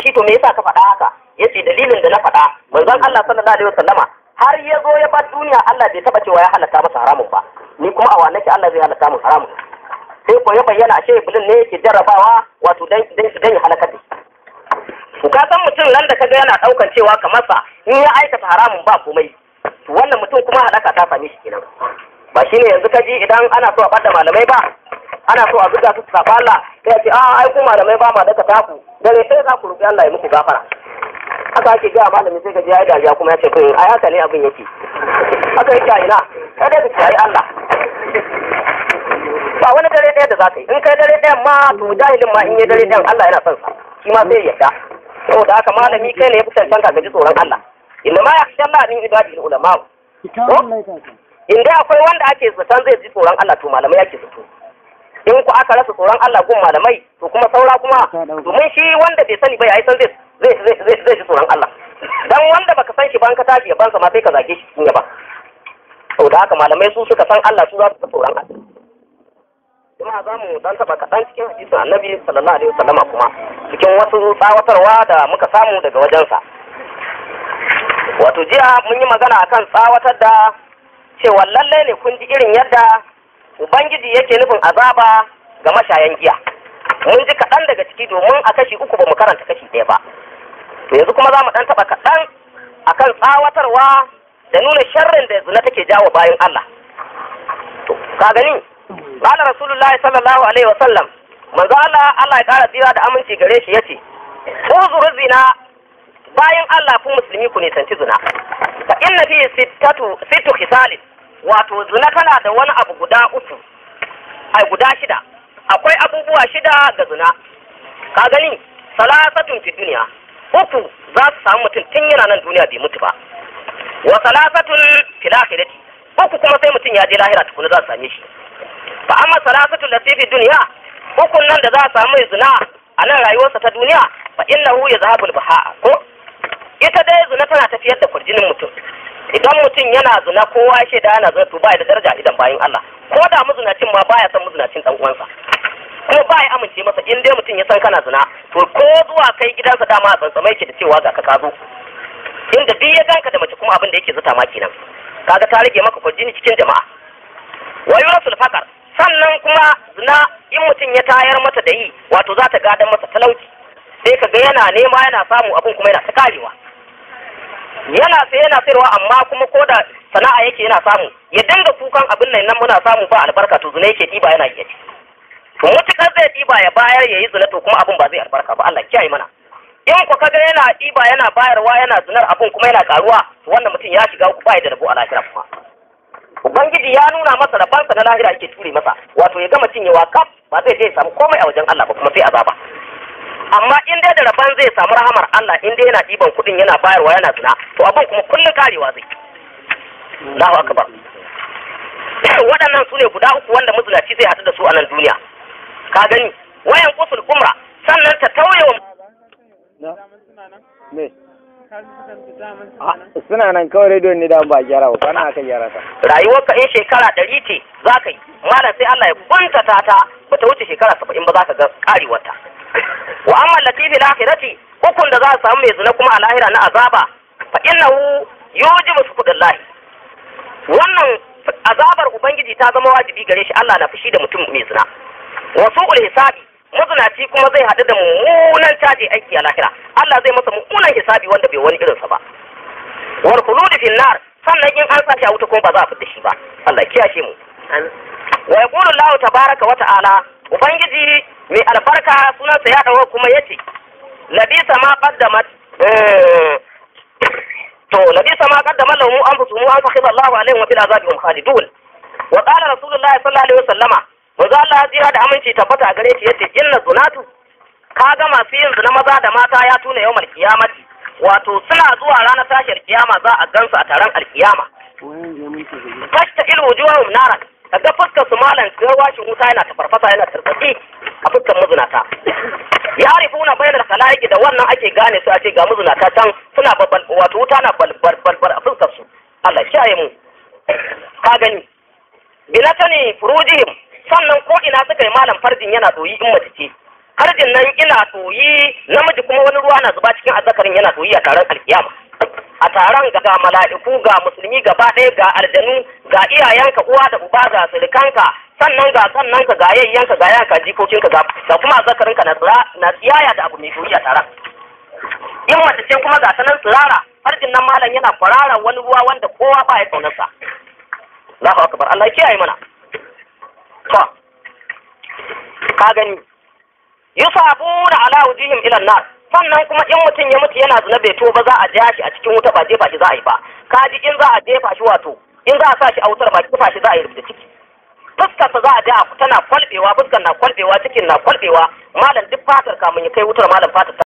shi to me yasa ka faɗa haka yace dalilin da na faɗa manzon Allah sallallahu alaihi wasallama har ya zo ya bar duniya Allah bai taba cewa ya halatta masa haramun ba ni kuma a wannan Allah zai halatta mun haramun sai ko ya bayyana ashe iblis ne yake jarrabawa wato dan dan dan ya halaka da ka san mutum nan da kaga yana daukan cewa kamar sa in ya aikata haramun ba komai to wannan mutum kuma halaka ta same shi kenan ba shine yanzu kaji idan ana so a bada malamai ba ana so a zuga su safa Allah sai a ce a ai ku malamai ba ma daka taku dare sai za ku roki Allah ya muku gafara haka ake ga malami sai ka ji ya dariya kuma ya ce kun ai haka ne abin yake haka yake a ina kada ka ce ai Allah ba wani dare ɗaya da za ka yi in kai dare ɗayan ma to jahilin ma in yi dare ɗayan Allah yana son sa shi ma sai ya yarda saboda haka malami kai ne ya fi cancanta ka ji tsoron Allah inna ma yakhsha Allah min ibadihi ulama in dai akwai wanda ake zaton zai ji tsoron Allah to malamai ake zato in ku aka rasa tsoron Allah gun malamai to kuma saura kuma domin shi wanda bai sani ba ya san zai zai zai zai ji tsoron Allah dan wanda baka san shi ba an ka tashi ya bansa ma sai ka zage shi cikin yaba saboda haka malamai su suka san Allah su za su tsoron Allah kuma za mu dan taba kaɗan cikin hadisin annabi sallallahu alaihi wasallama kuma cikin wasu tsawatarwa da muka samu daga wajensa wato jiya mun yi magana akan tsawatar da cewa lallai ne kun ji irin yadda ubangiji yake nufin azaba ga mashayan giya mun ji kaɗan daga ciki domin a kashi uku ba mu karanta kashi ɗaya ba to yanzu kuma za mu ɗan taɓa kaɗan akan tsawatarwa da nuna sharrin da zina take jawo bayan Allah to ka gani qala rasulullahi sallallahu alaihi wa sallam manzo Allah Allah ya ƙara tsira da aminci gare shi yace uzur zina bayan Allah ku musulmi ku nisanci zina fa inna fi sittatu sittu khisalin wato zina tana da wani abu guda uku ai guda shida akwai abubuwa shida ga zina ka gani salasatun fi duniya uku za su samu mutum tun yana nan duniya bai mutu ba wa salasatun fil akhirati uku kuma sai mutum ya je lahira tukuna za su same shi fa amma salasatun lati fi duniya ukun nan da za a samu zina a nan rayuwarsa ta duniya fa innahu yazhabul baha ko ita dai zina tana tafiyar da kurjinin mutum idan mutum yana zina kowa ya shaida yana zina to ba da daraja idan bayin Allah ko da muzinacin ma baya san muzinacin dan uwansa ko ba ya amince masa in dai mutum ya san kana zina to ko zuwa kai gidansa dama a tsantsamai ke da cewa ga ka kazo inda duk ya ganka da mace kuma abin da yake zuta ma kenan kaga ta rage maka kurjini cikin jama'a wa yurasul faqar sannan kuma zina in mutum ya tayar mata da yi wato za ta gadan masa talauci sai ka ga yana nema yana samu abin kuma yana ta karewa yana sai yana sayarwa amma kuma ko da sana'a yake yana samu ya dinga kukan abin nan muna samu ba albarka to zina yake ɗiba yana iya ci to mutukar zai ɗiba ya bayar ya yi zina to kuma abin ba zai albarka ba Allah kiyaye mana in ku kaga yana ɗiba yana bayarwa yana zinar abin kuma yana karuwa to wannan mutum ya shiga uku bai da rabo a lahira kuma ubangiji ya nuna masa rabansa na lahira yake ture masa wato ya gama cinyewa kaf ba zai je ya samu komai a wajen Allah ba kuma sai azaba amma in dai da rabon zai samu rahamar Allah in dai yana ɗiban kuɗin yana bayarwa yana zina to abin kuma kullum karewa zai Allahu akbar waɗannan su ne guda uku wanda mazinaci zai haɗu da su a nan duniya ka gani wayan kusul umra sannan ta tauye wa suna nan kawai rediyon ne da ba gyara ba kana aka gyara ta rayuwarka in shekara ɗari ce za ka yi malam sai Allah ya kuntata ta ba ta wuce shekara saba'in ba za ka ga karewarta wa amma latifi lahirati hukun da za a samu mai zina kuma a lahira na azaba fa innahu yujibu sukudallahi wannan azabar ubangiji ta zama wajibi gare shi Allah na fushi da mutum mai zina wasu ul hisabi mazinaci kuma zai haɗu da mummunan caji aiki a lahira Allah zai masa mummunan hisabi wanda bai wani irinsa ba wal khulud fil nar sannan in an sashi a wuta kuma ba za a fita shi ba Allah kiyashe mu wa yaqulu Allah tabaraka wa ta'ala ubangiji mai albarka sunansa ya dawo kuma yace labisa ma qaddamat to labisa ma qaddama lahum anfusuhum an fakhidha Allahu alaihim wa fil azabi hum khalidun wa qala rasulullahi sallallahu alaihi wasallama manzo Allah ya da aminci tabbata a gare shi yace inna zunatu kaga masu yin zina maza da mata ya tuna yawmal qiyamati wato suna zuwa ranar tashar kiyama za a gansu a taron alkiyama fashta il wujuhum naran kaga fuskar su malan garwashin wuta yana ta farfasa yana tarbatsi a fuskar mazunata ya rifuna bayanar kalaiki da wannan ake gane su a ce ga mazunata can suna babbal wato wuta na balbal a fuskar su Allah kiyaye mu ka gani binatani furujihim sannan ko ina suka yi malam farjin yana doyi in mace ce farjin nan ina soyi namiji kuma wani ruwa na zuba cikin azzakarin yana soyi a taron alkiyama a taron ga mala'iku ga musulmi gaba ɗaya ga aljanu ga iyayenka uwa da uba ga sirikanka sannan ga sannan ka ga yayyanka ga yanka jikokinka ga ga kuma azzakarinka na tsira na tsiyaya da abu mai soyi a taron in mace ce kuma ga sanan tsirara farjin nan malam yana kwarara wani ruwa wanda kowa ba ya kaunarsa Allahu akbar Allah ya kiyaye mana to ka gani yusabuna ala wujihim ila nar sannan kuma in mutum ya mutu yana zina bai to ba za a ja shi a cikin wuta ba jefa shi za a yi ba kaji in za a jefa shi wato in za a sa shi a wutar ba jefa shi za a yi rubuta ciki fuskarsa za a ja tana kwalbewa fuskar na kwalbewa cikin na kwalbewa malam duk fatar kamun ya kai wutar malam fatar